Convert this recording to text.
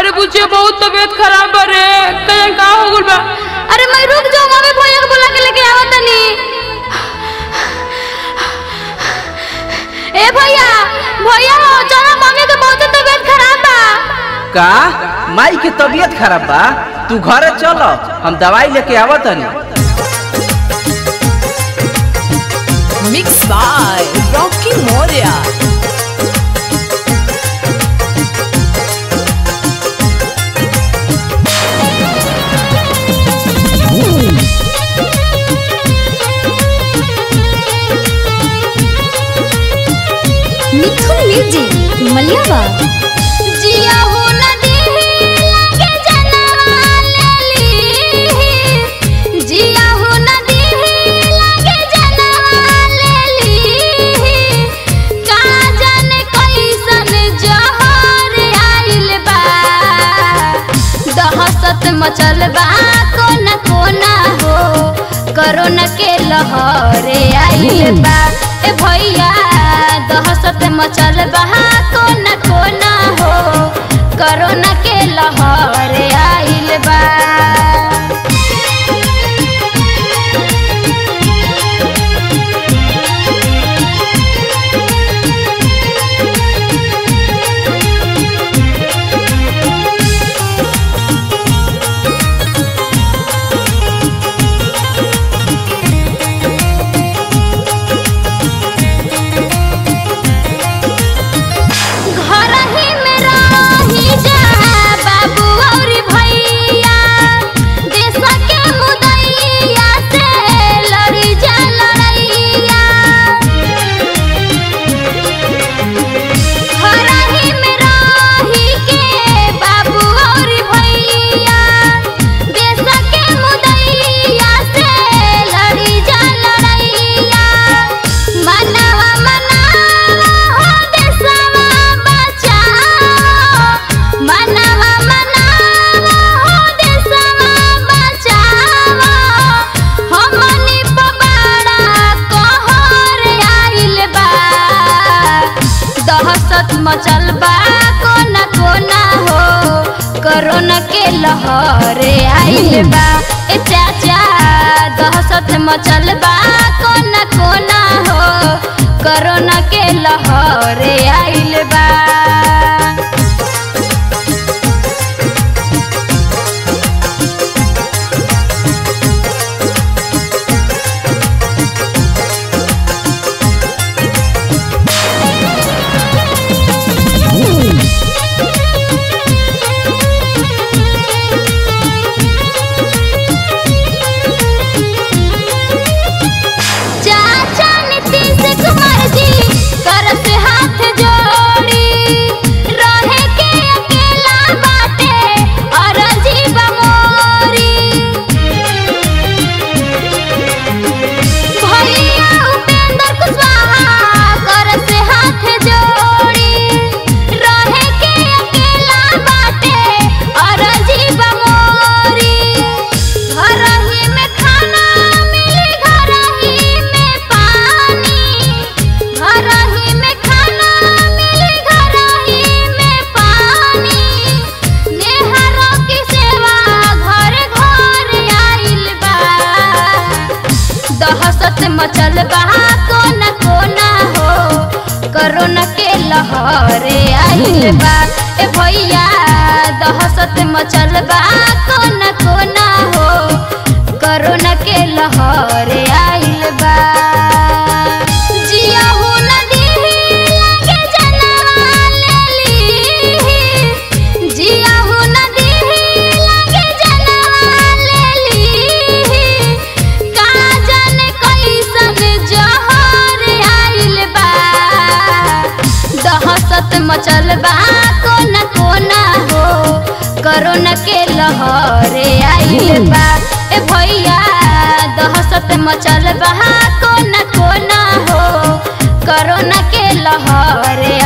अरे बुझे बहुत तबीयत खराब बा रे कहीं का हो गइल बा अरे मैं रुक जाओ मम्मी भैया को बुला के लेके आवत तनी ए भैया भैया हो चलो मम्मी के बहुत तबीयत खराब बा का माई के तबीयत खराब बा तू घरे चल हम दवाई लेके आवत हनी Mixed by Rocky Moria. Mithun music मलियावा जिया हो नदी लागे जनवा लेली जिया हो नदी लागे जनवा लेली का जाने कैसन जहर आइल बा दहशत मचल बा कोना कोना हो कोरोना के लहर आइल बा ए भैया दहशत मचल बा कोना कोना हो कोरोना के लहर आइल बा घर ही में रही जा बाबू और भैया देश के मुदैया से लड़ी जा लड़ैया घर ही में रही के बाबू और भैया देश के मुदैया से लड़ी जा लड़ैया मनवा मनावा हो देशवा बचाओ मनवा मनावा हो देशवा बचाओ हमनी पबाड़ा कहर आइल बा दहशत मचल बा कोना कोना हो कोरोना के लहर आइल बा ए चाचा दहशत मचल बा कोना कोना हो कोरोना के लहर आइल बा चाचा नीतीश कुमार जी कर से हाथ जोड़ी रहे के अकेला बाटे और जीव मोरी भैया उपेंद्र कुशवाहा कर से हाथ जोड़ी रहे के अकेला बाटे और जीव मोरी घर ही में खाना मिली घर ही में पानी घर ही में खाना मिली घर ही में पानी नेहरों की सेवा घर घर आइल बा दहशत मचल बा कोना कोना हो कोरोना के लहर आइल बा ए भैया दहशत मचल बा कोना कोना हो कोरोना के लहर आइल बा जिया हो नदी लागे जनवा लेली जिया हो नदी लागे जनवा लेली का जाने कैसन जहर आइल बा दहशत मचल बा कोना कोना हो कोरोना के लहर आइल बा ए भैया दहशत मचल बा कोना कोना हो कोरोना के लहर